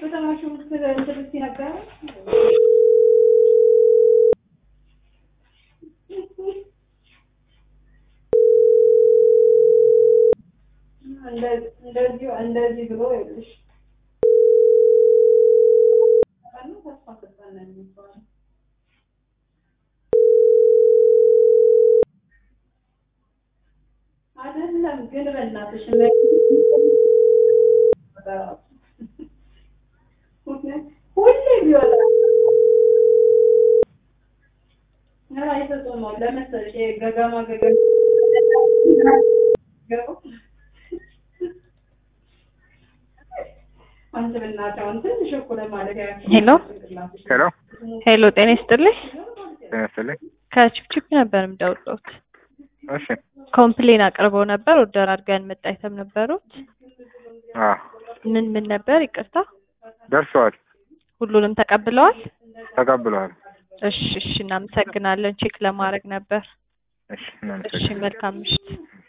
ከተማችሁ እንትን ነበረ እንደዚህ እንደዚህ ብሎ ይኸውልሽ ተስፋ ሰጠን ነው የሚባለው። አይደለም ግን በእናትሽ ሁሌ ቢወጣ አይሰጡም ለመሰለሽ ገገማ ገገማ አንቺ በእናትሽ አሁን ትንሽ እኮ ለማለት ሄሎ ሄሎ ሄሎ፣ ጤና ይስጥልኝ። ጤና ይስጥልኝ። ከችፕችፕ ነበር የምደውልዎት። እሺ ኮምፕሌን አቅርበው ነበር። ኦርደር አድርገን መጣ አይተም ነበሩት። አዎ ምን ምን ነበር? ይቅርታ፣ ደርሰዋል፣ ሁሉንም ተቀብለዋል? ተቀብለዋል። እሺ፣ እሺ፣ እናመሰግናለን። ቼክ ለማድረግ ነበር። እሺ እሺ፣ እናመሰግናለን። መልካም ምሽት።